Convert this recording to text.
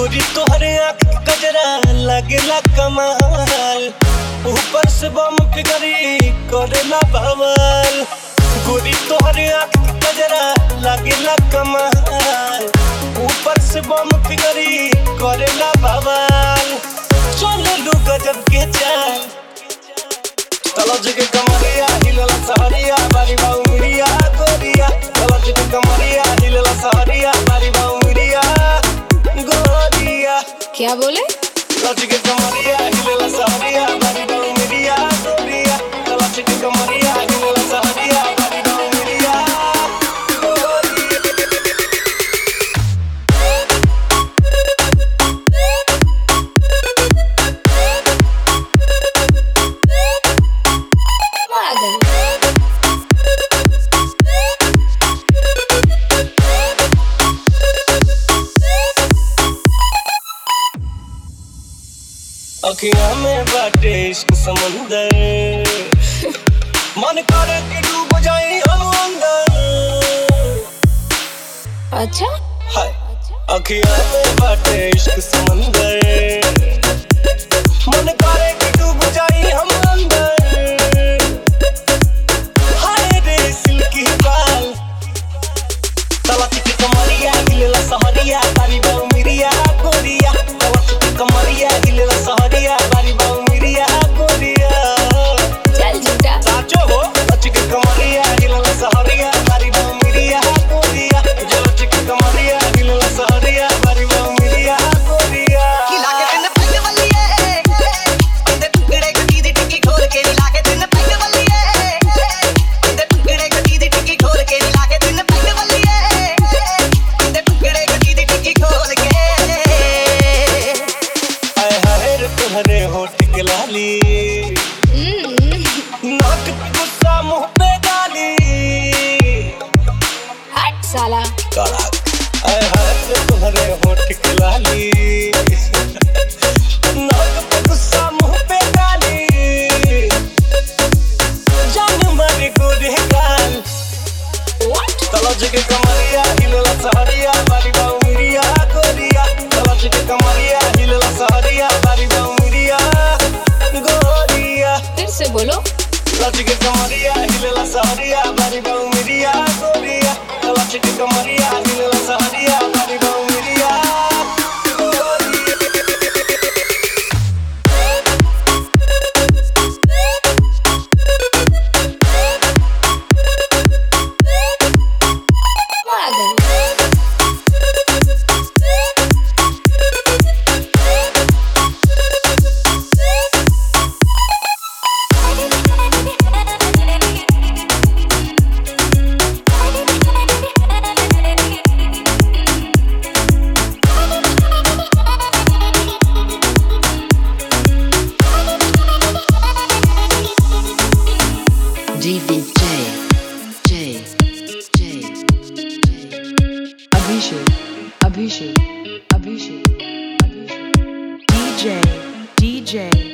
गोरी तोहरे आँख के कजरा लगेला कमाल ऊपर से बम फिगरी करेला बवाल गोरी तोहरे आँख के कजरा लगेला कमाल ऊपर से बम फिगरी करेला बवाल चले लू गजब के चाल तलज के कमरिया हिलला सहरिया बारी बाऊ मिरिया गोरिया तलज के कमरिया हिलला सहरिया बारी बाऊ मिरिया गोरिया क्या बोले तलज के कमरिया हिलला सहरिया बारी बाऊ मिरिया गोरिया तलज के कमरिया हिलला सहरिया बारी बाऊ मिरिया गोरिया पागल अखियां में बाटे इश्क समंदर मन करे कि डूब जाए हम अंदर अच्छा हाय अखियां में बाटे इश्क समंदर मन करे कि डूब जाए हम अंदर हाय रे सिल्की बाल तलच के कमरिया गिलेला सहरिया बारी बाऊ मिरिया गोरिया तलच के कमरिया गिलेला सहरिया बारी बाऊ मिरिया गोरिया चल झूठा साचो हो लच के कमरिया गिलेला सहरिया बारी बाऊ मिरिया गोरिया लच के कमरिया गिलेला सहरिया बारी बाऊ मिरिया गोरिया खिला के तिन पैग बल्लिए अंदर टुकड़े गटी दी टिक्की खोल के ला के तिन पैग बल्लिए अंदर टुकड़े गटी दी टिक्की खोल के ला के तिन पैग बल्लिए अंदर टुकड़े गटी दी टिक्की खोल के आय हाय रे तुम्हारे होठ के लाली नाक पे गुस्सा मुंह पे गाली हट साला कड़क आय हाय रे तुम्हारे होठ के लाली नाक पे गुस्सा मुंह पे गाली जान मारे गोरे गाल व्हाट तलज के कमरिया हिलला सहरिया बारी बाऊ मिरिया गोरिया तलज के कमरिया हिलला सहरिया बारी बाऊ मिरिया गोरिया फिर से बोलो तलज के कमरिया हिलला सहरिया बारी बाऊ मिरिया गोरिया तलज के कमरिया हिलला सहरिया बारी बाऊ मिरिया गोरिया पागल DVJ, J, J, J. Abhishek, Abhishek, Abhishek, Abhishek. DJ, DJ,